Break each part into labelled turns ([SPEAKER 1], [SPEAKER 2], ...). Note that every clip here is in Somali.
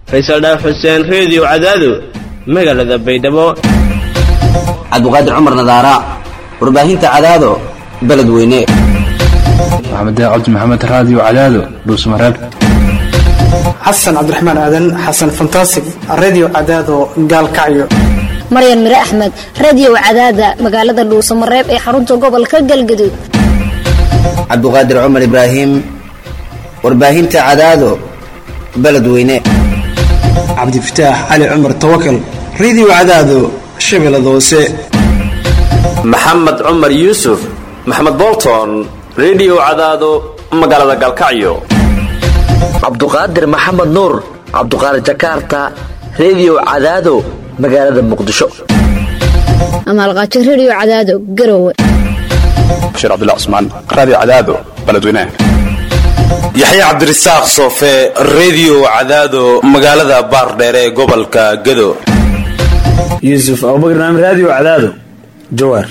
[SPEAKER 1] faysal dhaaf xuseen reediyo cadaado magaalada baydhabo
[SPEAKER 2] cabdiqaadir cumar nadaara warbaahinta cadaado beledweyne
[SPEAKER 3] maxamed cabdi maxamed raadiyo cadaado dhuusmareeb
[SPEAKER 4] xasan cabdiraxmaan aadan xasan fantasig redio cadaado gaalkacyo
[SPEAKER 5] maryan mire axmed radio cadaada magaalada dhuusamareeb ee xarunta gobolka galgaduud
[SPEAKER 2] cabdiqaadir cumar ibraahim warbaahinta cadaado beledweyne
[SPEAKER 4] cabdifataax cali cumar tawakal redio cadaado shabeellada hoose
[SPEAKER 6] maxamed cumar yuusuf maxamed bolton redio cadaado magaalada gaalkacyo
[SPEAKER 7] cabduqaadir maxamed nuur cabduqaadir jakarta redio cadaado magaalada muqdisho
[SPEAKER 5] amaalqaajo redio cadaado garowe
[SPEAKER 3] bashiir cabdilla cusmaan raadiyo cadaado beledweynaha
[SPEAKER 8] yaxya cabdirasaaq soofe redio cadaado magaalada baardheere ee gobolka gado
[SPEAKER 9] yuusuf abubakar naam raadiyo cadaado jawaar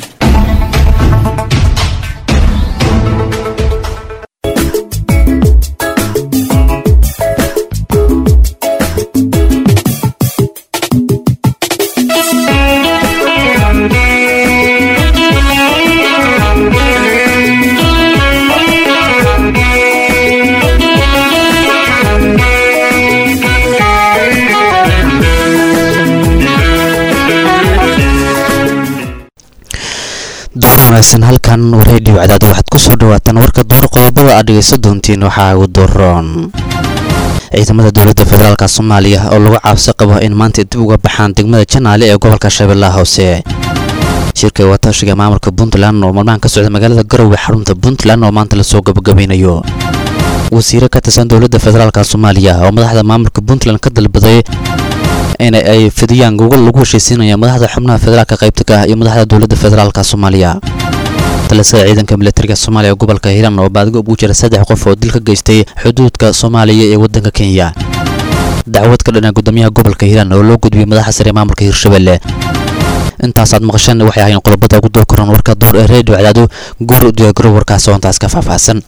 [SPEAKER 10] wanaagsan halkan reediyo cadaado waxaad ku soo dhawaataan warka door qodobada aad dhegaysan doontiin waxaa ugu doroon ciidamada dowladda federaalk soomaaliya oo lagu caabsi qabo in maanta dib uga baxaan degmada janaale ee gobolka shabeellaha hoose shirka watashiga maamulka puntland oo maalmahan ka socda magaalada garowe xarunta puntland oo maanta lasoo gabagabeynayo wasiiro ka tirsan dowladda federaalk soomaaliya oo madaxda maamulka puntland ka dalbaday in ay fidiyaan gogol lagu heshiisiinaya madaxda xubnaha federaalka qaybtaga ah iyo madaxda dowladda federaalk soomaaliya talisada ciidanka militariga soomaaliya gobolka hiiraan oo baadigo ugu jira saddex qof oo dil ka geystay xuduudka soomaaliya ee waddanka kenya dacwad ka dhana gudoomiyaha gobolka hiiraan oo loo gudbiyey madaxa sare maamulka hiirshabelle intaasaad maqasheen waxay ahayn qodobada ugu door koran warka door ee reediyo cadaado goor u diyaagaro warkaas oo intaas ka faahfaahsan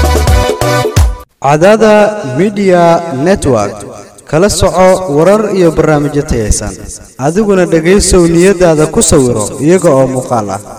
[SPEAKER 11] cadaada midiya network kala soco warar iyo barnaamijyo tayaysan adiguna dhegaysow niyadaada ku sawiro iyaga oo muuqaal ah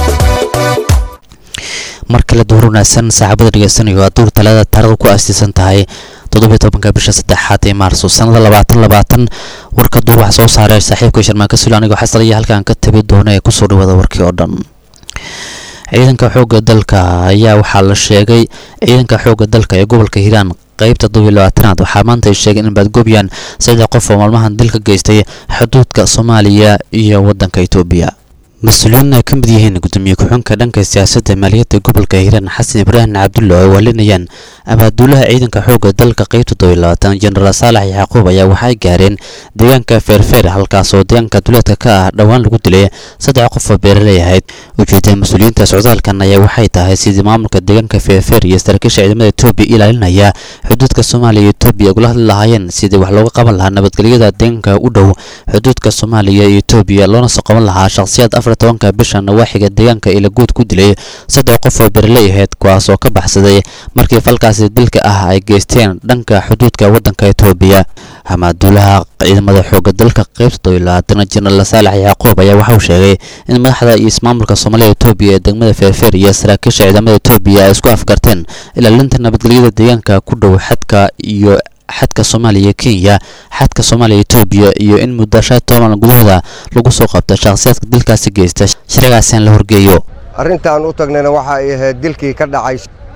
[SPEAKER 10] mar kale duur wanaagsan saaxiibada dhegeysanayo waa duur talaada taarikhdu ku astiisan tahay toddobiyo tobanka bisha saddexaad ee maarso sannada labaatan labaatan warka duur wax soo saaray saaxiibka sharmaanka sula anigoo xasalaya halkaan ka tabi doona ee kusoo dhawaada warkii oo dhan ciidanka xoogga dalka ayaa waxaa la sheegay ciidanka xoogga dalka ee gobolka hiiraan qaybta todobiyo labaatanaad waxaa maanta ay sheegeen in baadgoobyan saddex qof oo maalmahan dil ka geystay xuduudka soomaaliya iyo waddanka etoobiya mas-uuliyiin ay ka mid yihiin gudoomiye ku-xunka dhanka siyaasadda maaliyadda gobolka hiiraan xasan ibraahim cabdulla oo ay waalinayaan abaaduulaha ciidanka xoogga dalka qaybta todobiyo labaatan jenaraal saalax yacquub ayaa waxay gaareen deegaanka feerfeer halkaas oo deegaanka duleedka ka ah dhowaan lagu dilay saddex qof oo beeraley ahayd ujeedada mas-uuliyiinta socdaalkan ayaa waxay tahay sidii maamulka deegaanka feerfeer iyo saraakiisha ciidamada etoobiya ilaalinaya xuduudka soomaaliya iyo etoobiya ugula hadli lahaayeen sidii wax looga qaban lahaa nabadgelyada deegaanka u dhow xuduudka soomaaliya iyo etoobiya loona soo qaban lahaa shakhsiyaad afar tobanka bisha nawaaxiga deegaanka ilaguud ku dilay saddex qof oo beeraley ahayd kuwaas oo ka baxsaday markii falkaasi dilka ah ay geysteen dhanka xuduudka waddanka etoobiya hamaaduulaha ciidamada xoogga dalka qaybta todobiyo labaatana jenaraal saalax yacquub ayaa waxauu sheegay in madaxda iyo ismaamulka soomaaliya etoobiya ee degmada feerfeer iyo saraakiisha ciidamada etoobiya ay isku afkarteen ilaalinta nabadgelyada deegaanka ku dhow xadka iyo xadka soomaaliya kenya xadka soomaaliya etoobiya iyo in muddo shan toban gudahooda lagu soo qabta shakhsiyaadka dilkaasi geysta shiragaasina la horgeeyo
[SPEAKER 12] arrintaan u tagnayna waxa ay ahayd dilkii ka dhacay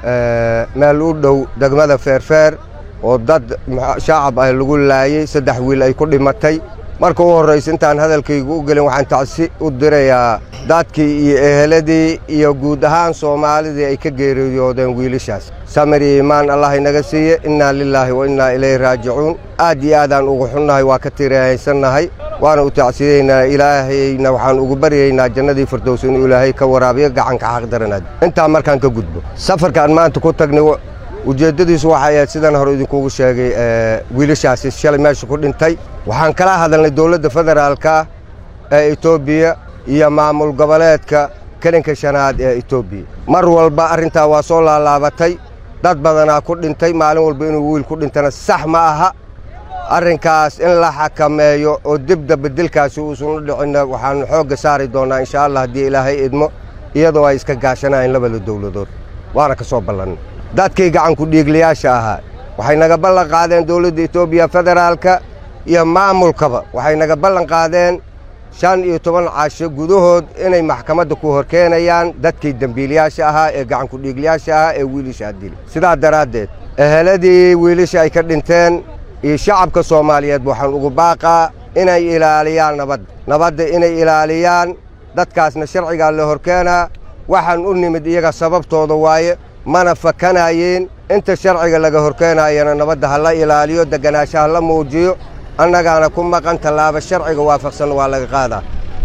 [SPEAKER 12] meel u dhow degmada feerfeer oo dad shaacab ah lagu laayey saddex wiil ay ku dhimatay marka u horraysa intaan hadalkaygu u gelin waxaan tacsi u dirayaa dadkii iyo eheladii iyo guud ahaan soomaalidii ay ka geeriyoodeen wiilashaas samir iyo iimaan allah inaga siiye innaa lilaahi wa innaa ilayhi raajicuun aad iyo aadaan ugu xunnahay waa ka tirahaysannahay waana u tacsiyeynaa ilaahayna waxaan ugu baryaynaa jannadii firdows inuu ilaahay ka waraabiyo gacanka xaqdaranaad intaa markaan ka gudbo safarkaan maanta ku tagnay ujeeddadiisu waxay ahayd sidaan hore idinkuugu sheegay wiilashaasi shalay meesha ku dhintay waxaan kala hadalnay dowladda federaalka ee etoobiya iyo maamul goboleedka kelinka shanaad ee etoobiya mar walba arrintaa waa soo laalaabatay dad badanaa ku dhintay maalin walba inuu wiil ku dhintana sax ma aha arrinkaas in la xakameeyo oo dibda bedelkaasi uusan u dhicinna waxaannu xoogga saari doonnaa insha allah haddii ilaahay idmo iyadoo ay iska gaashanayeen labada dowladood waana ka soo ballannay dadkii gacanku dhiigliyaasha ahaa waxay naga ballan qaadeen dowladda etoobiya federaalka iyo maamulkaba waxay naga ballan qaadeen shan iyo toban casho gudahood inay maxkamadda ku horkeenayaan dadkii dembiilayaasha ahaa ee gacanku dhiigliyaasha ahaa ee wiilashaa dili sidaa daraaddeed eheladii wiilasha ay ka dhinteen iyo shacabka soomaaliyeed waxaan ugu baaqaa inay ilaaliyaan nabadda nabadda inay ilaaliyaan dadkaasna sharcigaa la horkeenaa waxaan u nimid iyaga sababtooda waaye mana fakanayeen inta sharciga laga horkeenayana nabadda ha la ilaaliyo degganaasha ha la muujiyo annagaana ku maqan tallaaba sharciga waafaqsan waa laga qaadaa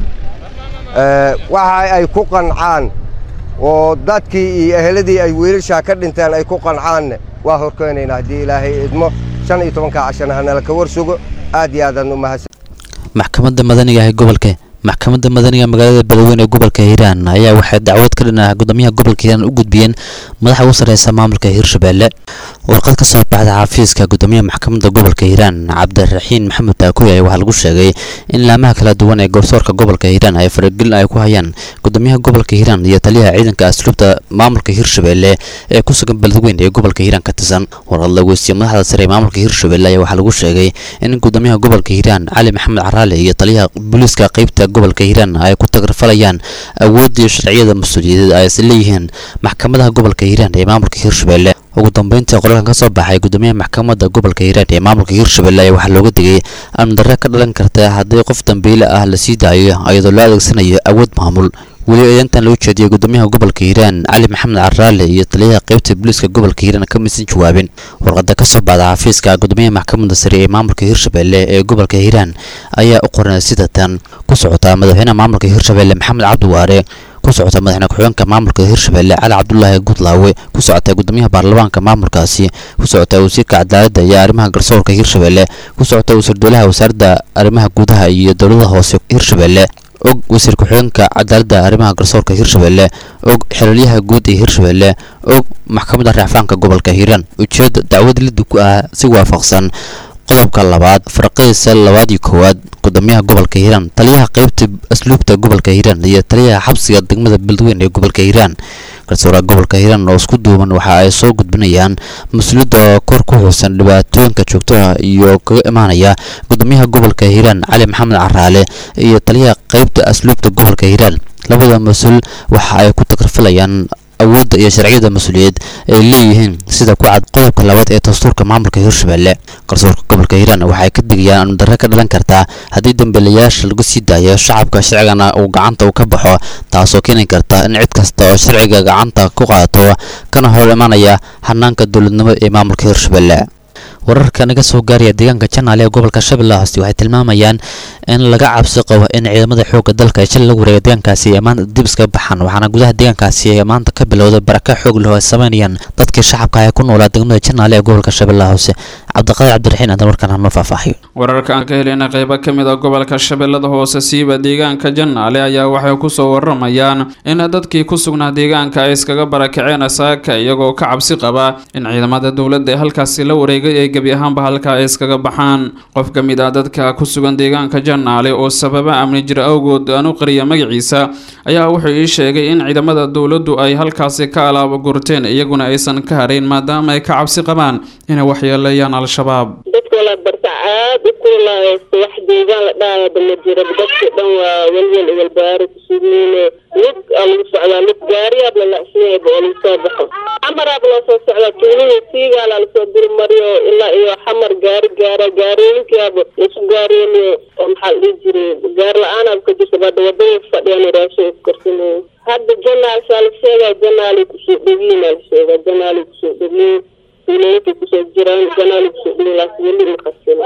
[SPEAKER 12] waxa ay ku qancaan oo dadkii iyo eheladii ay wiilashaa ka dhinteen ay ku qancaanne waa horkeenaynaa haddii ilaahay idmo shan iyo tobanka cashana hanala ka war sugo aad iyo aadaan u mahadsan
[SPEAKER 10] maxkamadda madaniga ee gobolka maxkamadda madaniga magaalada beledweyne ee gobolka hiiraan ayaa waxay dacwad ka dhinaa gudoomiyaha gobolka hiiraan u gudbiyeen madaxa ugu sarreysa maamulka hiirshabelle warqad ka soo baxda xafiiska gudoomiyaha maxkamadda gobolka hiiraan cabdiraxiin maxamed taakuy ayaa waxaa lagu sheegay in laamaha kala duwan ee garsoorka gobolka hiiraan ay faragelin ay ku hayaan gudoomiyaha gobolka hiiraan iyo taliyaha ciidanka asluubta maamulka hiirshabelle ee ku sugan beledweyne ee gobolka hiiraan ka tirsan warqad la weystiye madaxda sare ee maamulka hiirshabelle ayaa waxaa lagu sheegay in gudoomiyaha gobolka hiiraan cali maxamed caraale iyo taliyaha booliiska qeybta gobolka hiiraan ay ku tagarfalayaan awoodii sharciyada mas-uuliyadeed ay is leeyihiin maxkamadaha gobolka hiiraan ee maamulka hiirshabelle ugu dambeyntii qoraalkan ka soo baxay gudoomiyaha maxkamadda gobolka hiiraan ee maamulka hiirshabelle ayaa waxaa looga digay amnidarre ka dhalan karta haddii qof dambiile ah la sii daayo iyadoo loo adeegsanayo awood maamul weli eedantan loo jeediyay gudoomiyaha gobolka hiiraan cali maxamed caraale iyo taliyaha qeybta booliiska gobolka hiiraan kamaysan jawaabin warqada ka soo baxda xafiiska gudoomiyaha maxkamadda sare ee maamulka hiirshabelle ee gobolka hiiraan ayaa u qoran sida tan ku socota madaxweynaha maamulka hiirshabelle maxamed cabdiwaare ku socota madaxweyne ku-xigeenka maamulka hiirshabelle cali cabdulaahi gudlaawe ku socota gudoomiyaha baarlamaanka maamulkaasi ku socota wasiirka cadaaladda iyo arrimaha garsoorka hiirshabelle ku socota wasiir dowlaha wasaaradda arrimaha gudaha iyo dowladaha hoose hiirshabelle og wasiir ku-xigeenka cadaaladda arrimaha garsoorka hiirshabelle og xiriiryaha guud ee hiirshabelle og maxkamadda racfaanka gobolka hiiraan ujeedda dacwad liddi ku ah si waafaqsan qodobka labaad farqidiisa labaad iyo koowaad gudoomiyaha gobolka hiiraan taliyaha qeybta asluubta gobolka hiiraan iyo taliyaha xabsiga degmada beledweyne ee gobolka hiiraan garsooraha gobolka hiiraan oo isku duuban waxa ay soo gudbinayaan mas-uuliyadda kor ku xuusan dhibaatooyinka joogtaha iyo kaga imaanaya gudoomiyaha gobolka hiiraan cali maxamed caraale iyo taliyaha qeybta asluubta gobolka hiiraan labada mas-uul waxa ay ku takarfilayaan awoodda iyo sharciyada mas-uuliyeed ay leeyihiin sida ku cad qodobka labaad ee dastuurka maamulka hiirshabelle garsoorka gobolka hiiraan waxay ka digayaan amnidarre ka dhalan kartaa haddii dambiilayaasha lagu sii daayo shacabka sharcigana uu gacanta u ka baxo taasoo keeni karta in cid kasta oo sharciga gacanta ku qaadato kana hor imanaya hanaanka dowladnimo ee maamulka hiirshabelle wararka naga soo gaaraya deegaanka janaale ee gobolka shabeellaha hoose waxay tilmaamayaan in laga cabsi qabo in ciidamada xoogga dalka ay shal la wareega deegaankaasi ay maanta dib iska baxaan waxaana gudaha deegaankaasi ay maanta ka bilowday baraka xoog leh oo ay sameynayaan dadkii shacabka ee ku noolaa degmada janaale ee gobolka shabeellaha hoose cabdiqaadir cabdiraxiin aadan warkan hanoo faahfaahiyo
[SPEAKER 13] wararka aan ka helina qeybo ka mid a gobolka shabeellada hoose siiba deegaanka janaale ayaa waxay kusoo waramayaan in dadkii ku sugnaa deegaanka ay iskaga barakaceen saaka iyagoo ka cabsi qaba in ciidamada dowladda ee halkaasi la wareegay ay gebi ahaanba halka ay iskaga baxaan qof ka mid ah dadka ku sugan deegaanka janaale oo sababa amni jir awgood aan u qariya magaciisa ayaa wuxuu ii sheegay in ciidamada dowladdu ay halkaasi ka alaabo gurteen iyaguna aysan ka harayn maadaama ay ka cabsi qabaan inay waxyeeleeyaan al-shabaab
[SPEAKER 14] dadkoola barta aad u kulahaysto wax deegaan la dhaayaba ma jira dadki dhan waa welwel walbaaro kusugneyne lug aa lagu socdaa lug gaariyaab la lacsinayaba oo lagu soo baxo xamaraab loo soo socdaa tuulihii siigaala lasoo dulmariyo ilaa iyo xamar gaari gaara gaarooyinkiaba lasu gaaroonayo oo maxaa la dhihi jiray gaar la-aanaaba ka jirta bada wadada fadhiyaan raashin ku karsanayo hadda janaal saa la sheegaa janaalay kusoo dhowiin aa la sheegaa janaalay kusoo dhowiin tuulooyinkay kusoo jiraan janaalay kusoo dhowiin laakiin weli ma qasina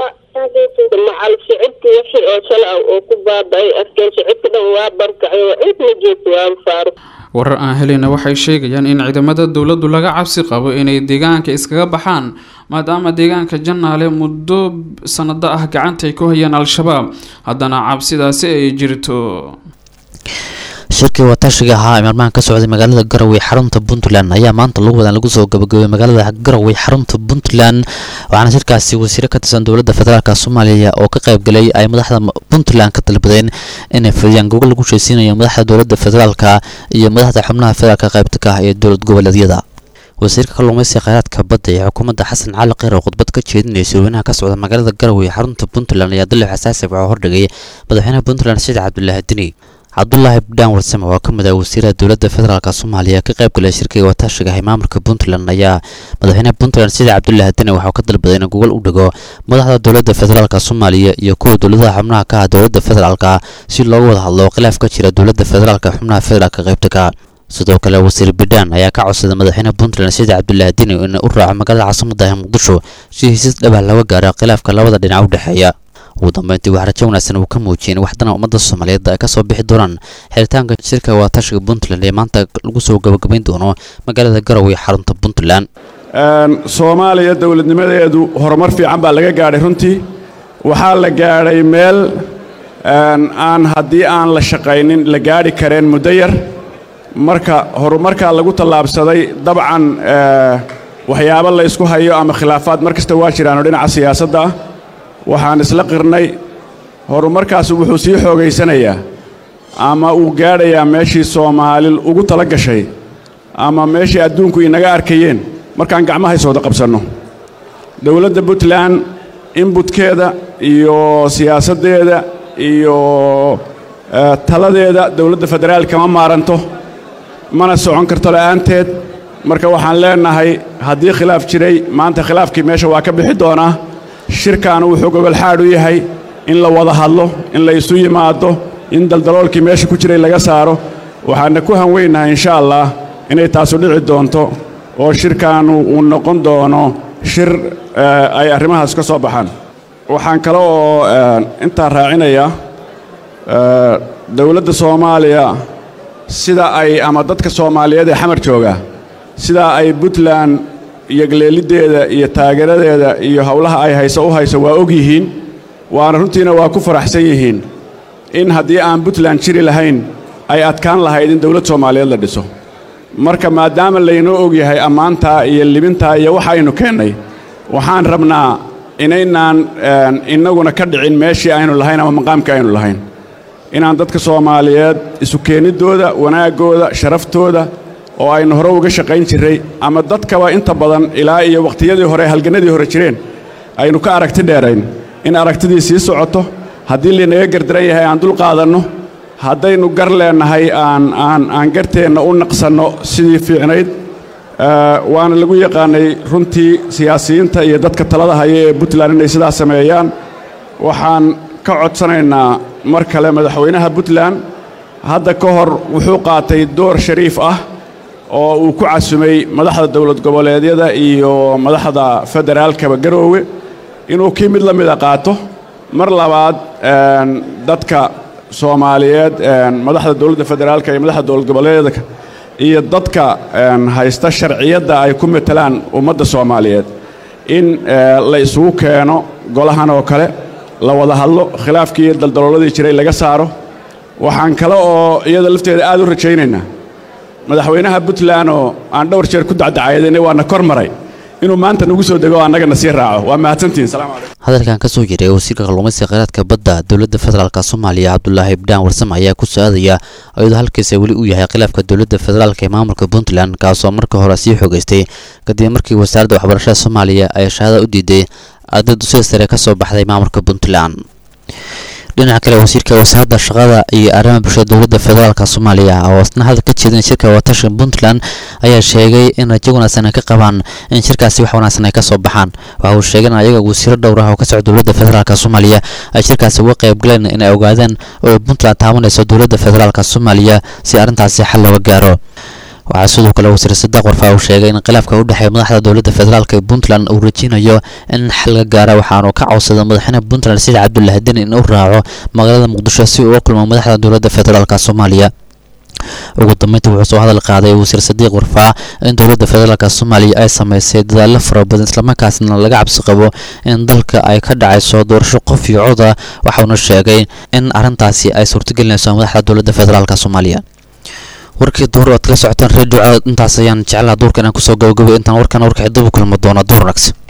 [SPEAKER 14] macal shicibka wixii oo shala ah oo ku baaba-ay afkeen shicibka dhan waa barkacay oo cid ma joogto waaba faaruq
[SPEAKER 13] warar aan helina waxay sheegayaan in ciidamada dowladdu laga cabsi qabo inay deegaanka iskaga baxaan maadaama deegaanka janaale muddo sanado ah gacantay ku hayaan al-shabaab haddana cabsidaasi ay jirto
[SPEAKER 10] shirkii watashiga ahaa ee maalmahan ka socday magaalada garowe xarunta puntland ayaa maanta lagu wadan lagu soo gabagabay magaalada garowe xarunta puntland waxaana shirkaasi wasiiro ka tirsan dowladda federaalk soomaaliya oo ka qaybgalay ay madaxda puntland ka dalbadeen inay fidiyaan gogol lagu heshiisiinayo madaxda dowladda federaalk iyo madaxda xubnaha federaalk qaybta ka ah ee dowlad goboleedyada wasiirka kalluumaysiga kheyraadka badda ee xukuumadda xasan cali kheyr oo khudbad ka jeedinaya sirweynaha ka socda magaalada garowe xarunta puntland ayaa dalib xasaasi waxaa hordhigay madaxweynaha puntland siciid cabdulaahi dini cabdulaahi bidhaan warsame oo ka mid ah wasiirada dowladda federaalk soomaaliya ka qayb galay shirkiga wataashiga ah ee maamulka puntland ayaa madaxweynaha puntland siciid cabdulaahi dini waxaa ka dalbaday in gogol u dhigo madaxda dowladda federaalk soomaaliya iyo kuwa dowladaha xubnaha ka ah dowladda federaalk si loogu wada hadlo khilaaf ka jira dowladda federaalk xubnaha federaalk qaybta ka sidoo kale wasiir bidhaan ayaa ka codsaday madaxweynaha puntland siciid cabdulaahi dini in u raaco magaalada caasimada ah muqdisho si hesiis dhabah laga gaaro khilaafka labada dhinac u dhexeeya ugu dambeyntii wax rajo wanaagsan uu ka muujiyey in waxdana ummadda soomaaliyeed ay ka soo bixi doonaan xiritaanka shirka waatashiga puntland ee maanta lagu soo gabagabayn doono magaalada garowe ee xarunta puntland
[SPEAKER 15] soomaaliya dowladnimadeedu horumar fiican baa laga gaadhay runtii waxaa la gaadhay meel aan haddii aan la shaqaynin la gaadhi kareen muddo yar marka horumarkaa lagu tallaabsaday dabcan waxyaabo la ysku hayo ama khilaafaad mar kasta waa jiraanoo dhinaca siyaasadda ah waxaan isla qirnay horumarkaas wuxuu sii xoogaysanayaa ama uu gaadhayaa meeshii soomaali ugu tala gashay ama meeshii adduunku inaga arkayeen markaan gacmaha is wada qabsanno dowladda puntland inbutkeeda iyo siyaasaddeeda iyo taladeeda dowladda federaal kama maaranto mana socon karto la'aanteed marka waxaan leennahay haddii khilaaf jiray maanta khilaafkii meesha waa ka bixi doonaa shirkaanu wuxuu gogolxaadh u yahay in la wada hadlo in la isu yimaado in daldaloolkii meesha ku jiray laga saaro waxaana ku hanweynahay insha allah inay taasu dhici doonto oo shirkaanu uu noqon doono shir ay arrimahaas ka soo baxaan waxaan kale oo intaa raacinayaa dowladda soomaaliya sida ay ama dadka soomaaliyeed ee xamar jooga sidaa ay puntland iyo galeeliddeeda iyo taageeradeeda iyo howlaha ay hayso u hayso waa og yihiin waana runtiina waa ku faraxsan yihiin in haddii aan puntland jiri lahayn ay adkaan lahayd in dowlad soomaaliyeed la dhiso marka maadaama laynoo og yahay ammaantaa iyo libintaa iyo waxa aynu keennay waxaan rabnaa inaynaan innaguna ka dhicin meeshii aynu lahayn ama maqaamkii aynu lahayn inaan dadka soomaaliyeed isu keeniddooda wanaaggooda sharaftooda oo aynu hore uga shaqayn jirray ama dadkaba inta badan ilaa iyo wakhtiyadii hore halgannadii hore jireen aynu ka aragti dheerayn in aragtidii sii socoto haddii laynaga gardaran yahay aan dul qaadanno haddaynu gar leennahay aan aan aan garteenna u naqsanno sidii fiicnayd waana lagu yaqaanay runtii siyaasiyiinta iyo dadka talada haya ee puntland inay sidaas sameeyaan waxaan ka codsanaynaa mar kale madaxweynaha puntland hadda ka hor wuxuu qaatay door shariif ah oo uu ku casumay madaxda dowlad goboleedyada iyo madaxda federaalkaba garoowe inuu kii mid la mida qaato mar labaad dadka soomaaliyeed madaxda dowladda federaalka iyo madaxda dowlad goboleedyada iyo dadka haysta sharciyadda ay ku matelaan ummadda soomaaliyeed in la isugu keeno golahan oo kale la wada hadlo khilaafkii iyo daldalooladii jiray laga saaro waxaan kale oo iyada lafteeda aad u rajaynaynaa madaxweynaha puntland oo aan dhowr jeer ku dacdacayadanay waana kor maray inuu maanta nagu soo dego oo annagana sii raaco waa mahadsantihin salaam calaykum
[SPEAKER 10] hadalkan ka soo jiray wasiirka kalluumaysiga kheyraadka badda dowladda federaalk soomaaliya cabdulaahi bidhaan warsame ayaa ku soo-aadaya iyadoo halkiisa weli uu yahay khilaafka dowladda federaalk ee maamulka puntland kaasoo markii hore sii xoogaystay kadib markii wasaaradda waxbarashada soomaaliya ay shahaada u diiday arday dusida sare ka soo baxday maamulka puntland dhinaca kale wasiirka wasaaradda shaqada iyo arrimaha bulshada dowladda federaalk soomaaliya oo isna hadal ka jeedin shirka watasha puntland ayaa sheegay in rajo wanaagsan ay ka qabaan in shirkaasi wax wanaagsan ay ka soo baxaan waxa uu sheegay in ayaga wasiiro dhowr ah oo ka socda dowladda federaalk soomaaliya ay shirkaasi uga qayb galeen in ay ogaadaan oo puntland taabanayso dowladda federaalk soomaaliya si arrintaasi xal looga gaaro waxaa sidoo kale wasiir sadaaq warfaa uu sheegay in khilaafka u dhexeeya madaxda dowladda federaalk ee puntland uu rajeynayo in xal laga gaara waxaanu ka codsaday madaxweynaha puntland sida cabdulaahi deni in uu raaco magaalada muqdisho si uu uga kulmo madaxda dowladda federaalk soomaaliya ugu dambeyntii wuxuu soo hadal qaaday wasiir sadiiq warfaa in dowladda federaalk soomaaliya ay sameysay dadaallo fara badan islamarkaasna laga cabsi qabo in dalka ay ka dhacayso doorasho qof iyo coda waxauna sheegay in arrintaasi ay suurtagelinayso madaxda dowladda federaalk soomaaliya warkii duur aad kala socotaan redio cadaad intaas ayaan jeclaha duurka inaan kusoo gabagabay intaan warkan warkaxi dib u kulmi doona duur wanaagsan